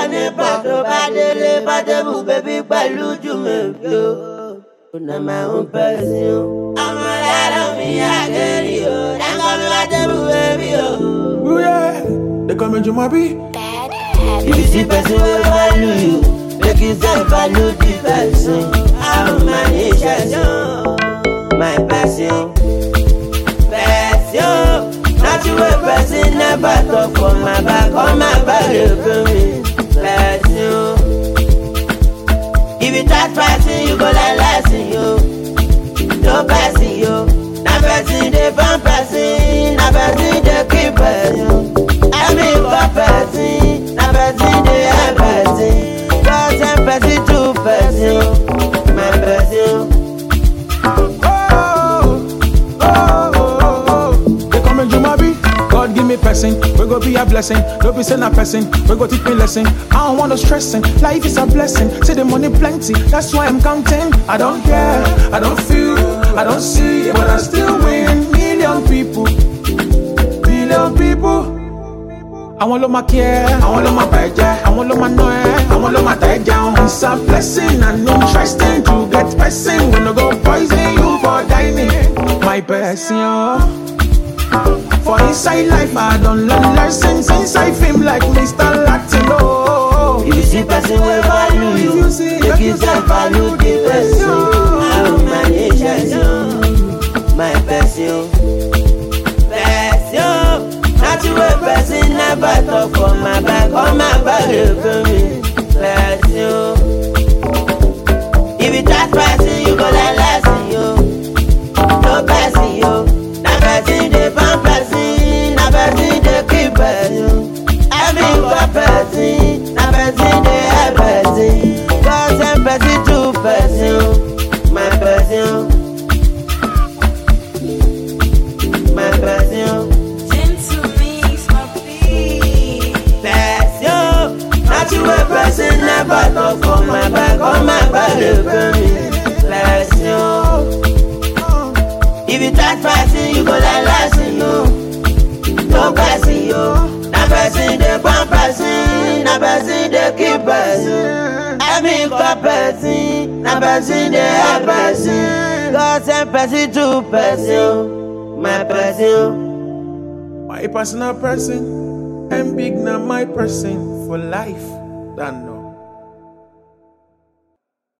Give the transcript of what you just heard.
nípa tó bá délé bá débù bébí pẹ̀lú jùmọ̀bí o. Una my own person. Ọmọ lára mi àgẹ̀rì o. Dáńgọ́ mi bá débù bébí o. Ooh, yeah. They call me Jumabi. Bad If you see person wey value you, make you sef value the person. How my nation, my passion, passion. Not you wey person never talk for my back, on my back dey pain me. Passion. If you touch person, you go learn lesson yo. No person yo. Na person dey born person, na person dey keep person. I mean for person, na person dey help person. God send person to person, my person. Oh, oh, oh, oh, oh. They call me Jumabi. God give me person, we go be a blessing. Don't be saying a person, we go teach me lesson. I don't want no stressing. Life is a blessing. See the money plenty, that's why I'm counting. I don't care, I don't feel, I don't see, but I still win. Million people, billion people. àwọn ló máa kí ẹ àwọn ló máa bà ẹ́ jẹ́ àwọn ló máa ná ẹ àwọn ló máa tà ẹ́ jẹun. it's a blessing and interesting to get person wey no go poison you for dining. my person oh. for inside life i don learn lesson since i fame like mr latin oh. If you see person wey value you, If you see- make you sef value the person. How my nation, my person. Person, not you wey person never talk for my back, on my back dey pain me. Person. If you touch person, you go learn lesson yo. No person yo, na person dey born person, na person dey keep person. I mean for person, na person dey help person. God send person to person, my person. My person, person. Not you a person never talk for my back, on my back dey pain me. Person. If you touch person, you go learn lesson yo. No person yo, na person dey born person, na person dey keep person. I mean for person, na person dey help person. God send person to person, my person. my personal person and big na my person for life. Don't know.